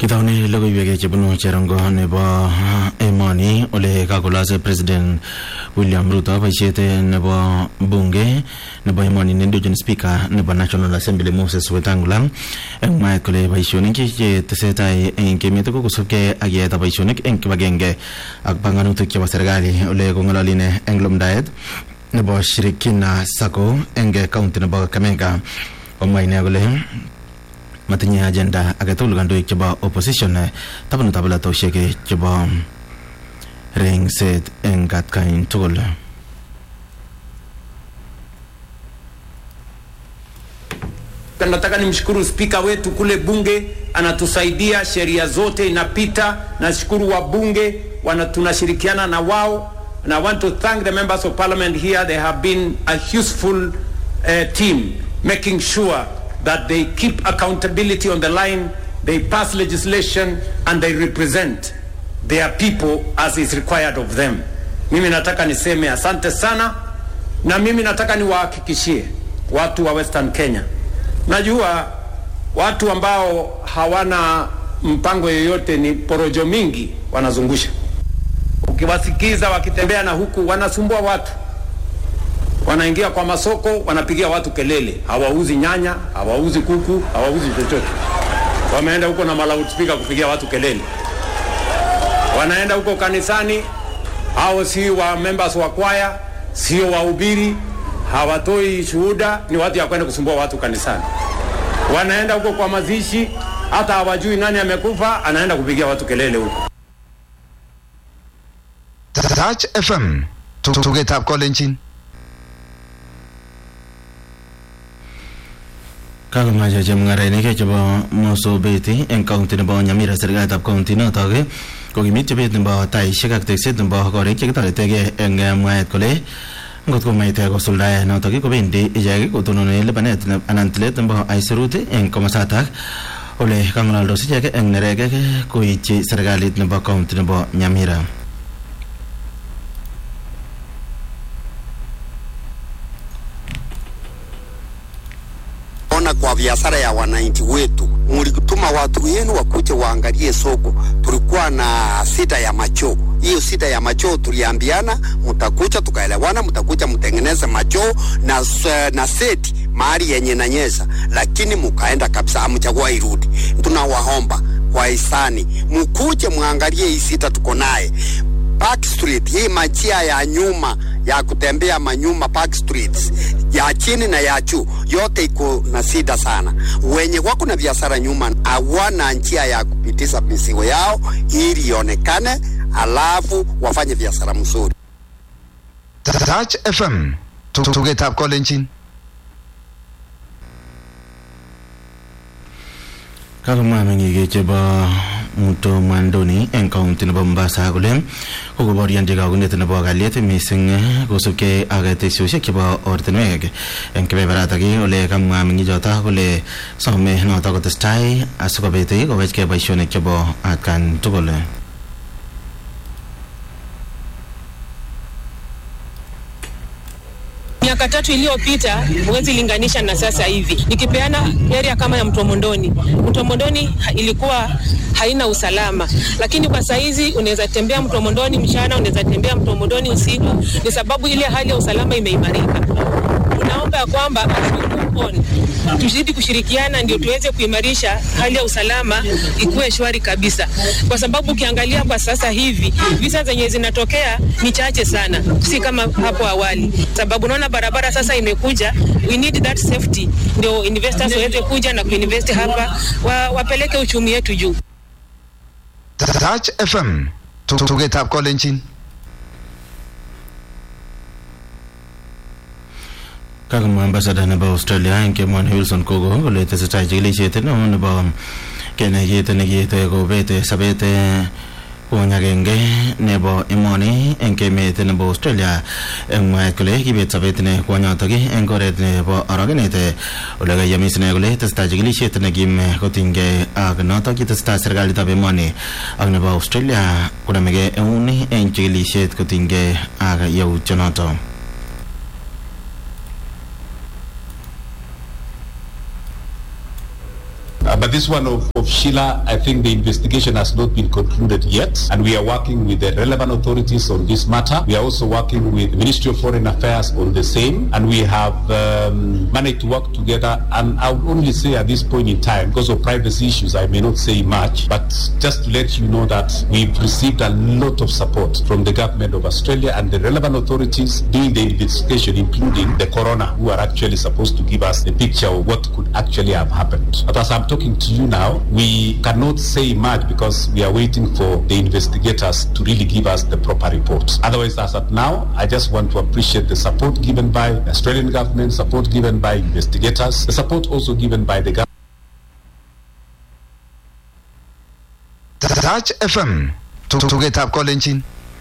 Kitaune logoiwek chebunu cherongo nebo emoni ole kakolase president William Ruto boisiet nebo bunge nebo emoni nendochin speaker nebo National Assembly Moses Wetangula eng mwaet kole boisionik che tesetai eng emet ko kosubkei ak yaetab boisionik eng kibagenge ak banganutik chebo serikali ole kong'ololi ine eng lumdaet nebo Shirikina Sacco eng county nebo Kakamega komwa ine kole matinye agenda agetugul kandoik chebo opposition tabanutab latosiek chebo rengset eng atkain tugul Nataka nimshukuru spika wetu kule bunge, anatusaidia, sheria zote inapita. Nashukuru wabunge wana, tunashirikiana na wao, and I want to thank the members of parliament here. They have been a useful uh, team making sure that they keep accountability on the line, they pass legislation and they represent their people as is required of them. Mimi nataka niseme asante sana, na mimi nataka niwahakikishie watu wa Western Kenya, najua watu ambao hawana mpango yoyote, ni porojo mingi wanazungusha. Ukiwasikiza wakitembea na huku wanasumbua watu wanaingia kwa masoko, wanapigia watu kelele, hawauzi nyanya, hawauzi kuku, hawauzi chochote. Wameenda huko na malautspika kupigia watu kelele. Wanaenda huko kanisani, hao si wa members wa kwaya, sio wahubiri, hawatoi shuhuda, ni watu ya kwenda kusumbua watu kanisani. Wanaenda huko kwa mazishi, hata hawajui nani amekufa, anaenda kupigia watu kelele huko. Touch FM tugetab kolenjin kakomache chemung'arainik chebo Mosopeti eng county nebo Nyamira serikalitab county notok kokimit chobet nebo taishek ak tekset nebo korik chekitoretegei eng mwaet kole ngot komait kosuldae notok kobendi ichek kotonone lipanet anan tilet nebo aisurut eng komosatak ole kang'alaldos ichek eng neregek koityi serikalit nebo county nebo Nyamira ona kwa biashara ya wananchi wetu, mlituma watu wenu wakuje waangalie soko. Tulikuwa na sita ya machoo, hiyo sita ya machoo tuliambiana mtakuja, tukaelewana, mtakuja mtengeneze machoo na, na seti mahali yenye nanyesha, lakini mukaenda kabisa, amchagua irudi. Tunawaomba kwa hisani mkuje mwangalie hii sita tuko naye Park Street, hii majia ya nyuma ya kutembea manyuma Park Street ya chini na ya juu yote iko na shida sana. Wenye wako na biashara nyuma hawana njia ya kupitisha mizigo yao ili ionekane, alafu wafanye biashara mzuri. Touch FM tugetab kolenjin kakomwa meng'ik chebo Muto Mwandoni eng county nebo Mombasa kole kokoborionji kagunet nebo kalyet mising kosubkei ak teksosiek chebo ortinwek eng kebeberatak ole kamwa meng'ichoto kole some noto kotestai asikobit kowechkei boisionik chebo atkan tugul miaka tatu iliyopita huwezi linganisha na sasa hivi. Nikipeana area kama ya Mtomondoni, Mtomondoni ilikuwa haina usalama, lakini kwa saizi unaweza tembea Mtomondoni mchana, unaweza tembea Mtomondoni usiku, ni sababu ile hali ya usalama imeimarika. Tunaomba ya kwamba on tuzidi kushirikiana ndio tuweze kuimarisha hali ya usalama ikuwe shwari kabisa, kwa sababu ukiangalia kwa sasa hivi visa zenye zinatokea ni chache sana, si kama hapo awali, sababu naona barabara sasa imekuja. We need that safety, ndio investors waweze kuja na kuinvest hapa, wa, wapeleke uchumi wetu juu. Touch FM tugetab kolenjin kakomwa ambasada nebo australia eng kemoni wilson kogo kole tesetai chikilisiet neo nebo kenai kit nekiite kobet sabet kwony agenge nebo emoni eng emet nebo australia eng mwaet kole kibet sabet ne kwonyotok eng oret nebo orogenet ole kayamis ine kole tesetai chikilisiet nekim kotinygei ak notok kitestai serikalitab emoni ak nebo australia konamegei eun eng chikilisiet kotinygei ak yautyonotok but this one of, of Sheila, I think the investigation has not been concluded yet, and we are working with the relevant authorities on this matter. We are also working with the Ministry of Foreign Affairs on the same, and we have um, managed to work together. And I would only say at this point in time, because of privacy issues, I may not say much, but just to let you know that we've received a lot of support from the government of Australia and the relevant authorities doing the investigation, including the coroner, who are actually supposed to give us a picture of what could actually have happened. But as I'm talking to you now, we cannot say much because we are waiting for the investigators to really give us the proper report. Otherwise, as at now, I just want to appreciate the support given by the Australian government, support given by investigators, the support also given by the government. Touch FM tugetab kolenjin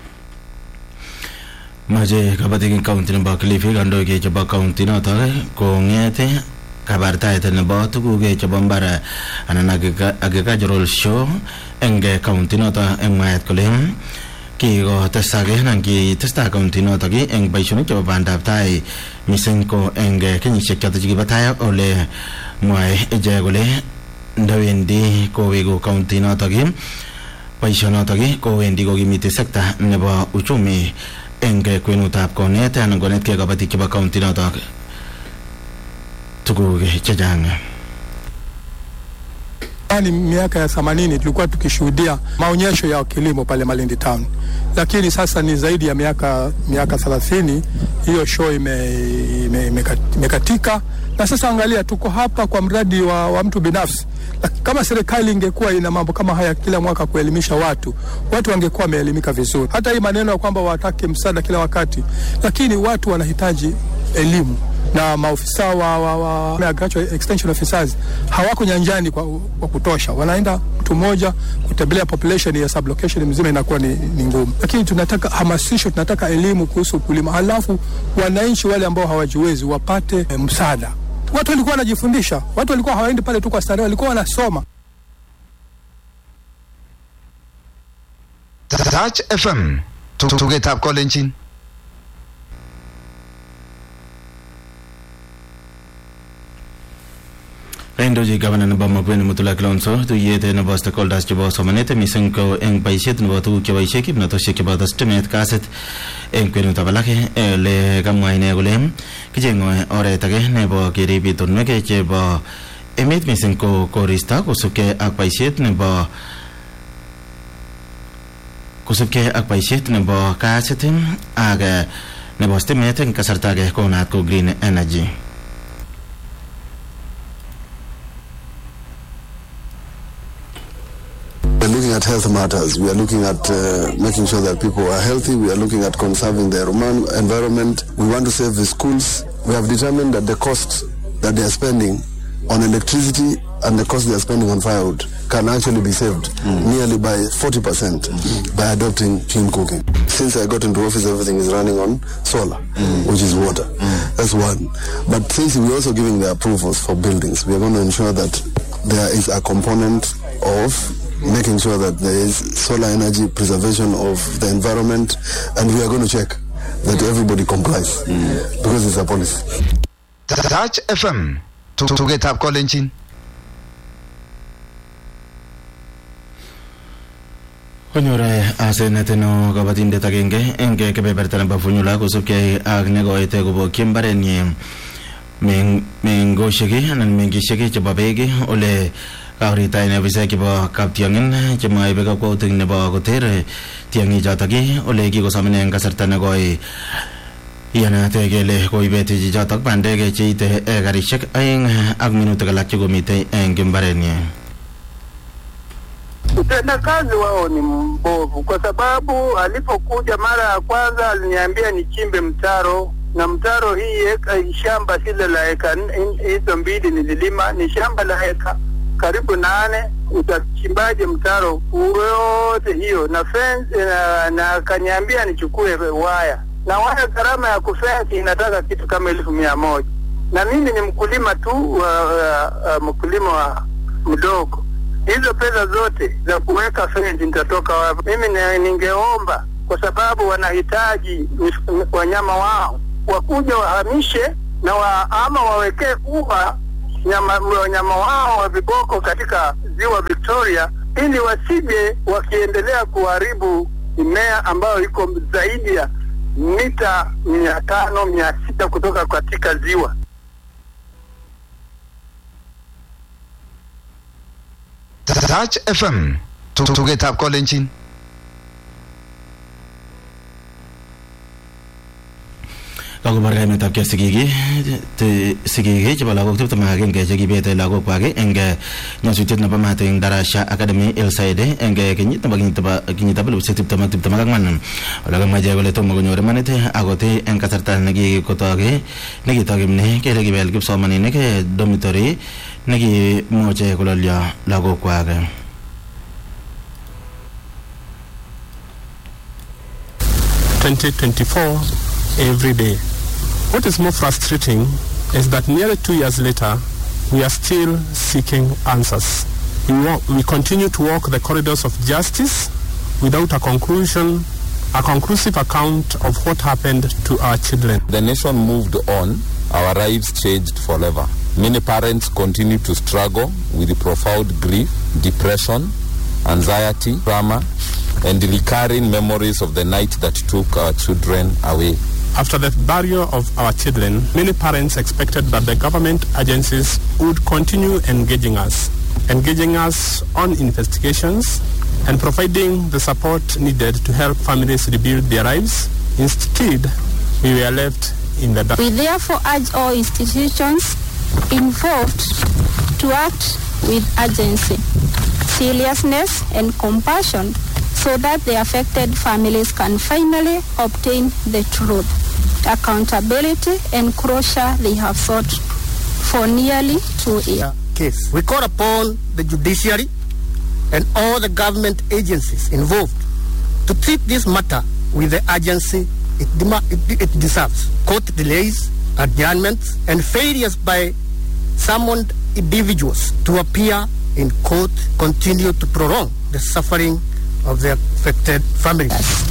mache kabatik county nebo Kilifi kandoik chebo county notok kong'et kabartaet nebo tuguk chebo mbar anan agricultural show eng county notok eng mwaet kole kikotesak anan kitestai county notok eng boisionik chebo bandab tai mising ko eng kenyisiek chotok chekibo tai ole mwae ichek kole ndawendi koweku county notok boisionotok kowendi kokimiti sekta nebo uchumi eng kwenutab konet anan konetkei kabatik chebo county notok tuguk chechang Yaani miaka ya themanini tulikuwa tukishuhudia maonyesho ya kilimo pale Malindi Town, lakini sasa ni zaidi ya miaka miaka thelathini hiyo show imekatika ime, ime, ime na sasa angalia, tuko hapa kwa mradi wa, wa mtu binafsi. Kama serikali ingekuwa ina mambo kama haya kila mwaka kuelimisha watu, watu wangekuwa wameelimika vizuri. Hata hii maneno ya kwamba watake msaada kila wakati, lakini watu wanahitaji elimu na maofisa wa, wa, wa agricultural extension officers hawako nyanjani kwa, kwa kutosha. Wanaenda mtu mmoja kutembelea population ya sublocation mzima inakuwa ni, ni ngumu, lakini tunataka hamasisho, tunataka elimu kuhusu ukulima, halafu wananchi wale ambao hawajiwezi wapate eh, msaada. Watu walikuwa wanajifundisha, watu walikuwa hawaendi pale tu kwa starehe, walikuwa wanasoma. Touch FM tugetab kolenjin Kaindochi gavana nebo Makueni Mutula Kilonzo tuyet nebo stakeholders chebo somanet mising ko eng boisiet nebo tuguk cheboisie kimnatosiek cheboto stimet kasit eng kwenutab alak ole kamwa ine kole kicheng'e oret age nebo kerib itonwek chebo emet mising ko koristo kosubkei ak boisiet nebo kosubkei ak boisiet nebo kasit ak nebo stimet eng kasarta age konaat ko green energy We are looking at health matters. We are looking at uh, making sure that people are healthy. We are looking at conserving the environment. We want to save the schools. We have determined that the cost that they are spending on electricity and the cost they are spending on firewood can actually be saved mm. nearly by 40% mm. by adopting clean cooking. Since I got into office, everything is running on solar, mm. which is water. That's one. But since we're also giving the approvals for buildings, we are going to ensure that there is a component of making sure that there is solar energy preservation of the environment and we are going to check that everybody complies because it's a policy. Touch FM tugetab kolenjin konyor asenet neo kabatindet agenge eng kebeberta nebo Funyula kosubkei ak nekoite kobokyi mbarenyi mengosiek anan mengisiek chebo beek ole kauritaen afisaek chebo kaptiong'in chemaibe kakwautik nebo koter tiong'ik chotok ole kikosom ine eng kasarta nekoi iyanate kele koibet chichotok bandek cheite ekarishek aeng ak minutik alak chekomitei eng mbarenyi Utendakazi wao ni mbovu, kwa sababu alipokuja mara ya kwanza aliniambia nichimbe mtaro na mtaro hii eka, shamba hile la eka hizo mbili nililima, ni shamba la eka karibu nane. Utachimbaje mtaro yote hiyo na fence na, na akaniambia nichukue waya na waya, gharama ya kufensi inataka kitu kama elfu mia moja na mimi ni mkulima tu uh, uh, mkulima wa mdogo hizo pesa zote za kuweka fence nitatoka wapi? Mimi ningeomba kwa sababu wanahitaji wanyama wao wakuja wahamishe na wa, ama wawekee ua nyama wanyama wao wa viboko katika ziwa Victoria, ili wasije wakiendelea kuharibu mimea ambayo iko zaidi ya mita mia tano mia sita kutoka katika ziwa. Touch FM tugetab kolenjin kakobar kaimetabkei sigik sigik chebo lagok tiptem ak agenge chekibete lagokwak eng nyasutiet nebo mat eng Darasha Academy Hillside eng kenyit nebo kenyitab elibushek tiptem ak tiptem ak ang'wan ole kamwa ichek kole tomo konyor imanit akot eng kasarta nekikotok nekitokimni kele kibel kipsomaninik dormitory nekimuche kololyo lagokwak 2024 every day. What is more frustrating is that nearly two years later, we are still seeking answers. We, wa- we continue to walk the corridors of justice without a conclusion, a conclusive account of what happened to our children. The nation moved on, our lives changed forever. Many parents continue to struggle with profound grief, depression, anxiety, trauma, and recurring memories of the night that took our children away. After the burial of our children, many parents expected that the government agencies would continue engaging us, engaging us on investigations and providing the support needed to help families rebuild their lives. Instead, we were left in the dark. We therefore urge all institutions involved to act with urgency, seriousness, and compassion so that the affected families can finally obtain the truth, accountability, and closure they have sought for nearly two years. case. We call upon the judiciary and all the government agencies involved to treat this matter with the urgency it, dema- it, it deserves. Court delays, adjournments, and failures by summoned individuals to appear in court continue to prolong the suffering of the affected families.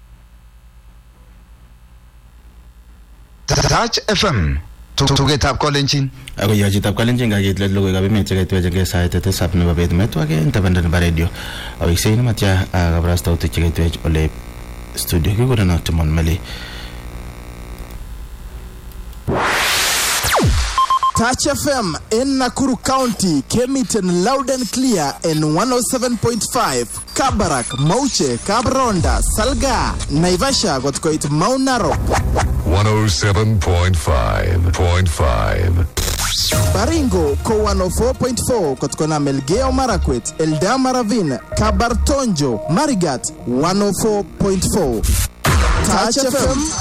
Touch FM tugetab kolenjin ako yochitab kalenjin kakit let logoiwekab emet chekaitwech sait tisab nebo bet metwake eng tabanda nebo radio aweksei nematya kabarastautik chekaitwech ole studio kikureno Timon Meli Touch FM in Nakuru County came it in loud and clear in 107.5. Kabarak, Mauche, Kabronda, Salga, Naivasha got quite Mount Narok. 107.5.5. Baringo ko 104.4 kutokana Melgeo Marakwet, Eldama Ravine, Kabartonjo, Marigat 104.4. Touch FM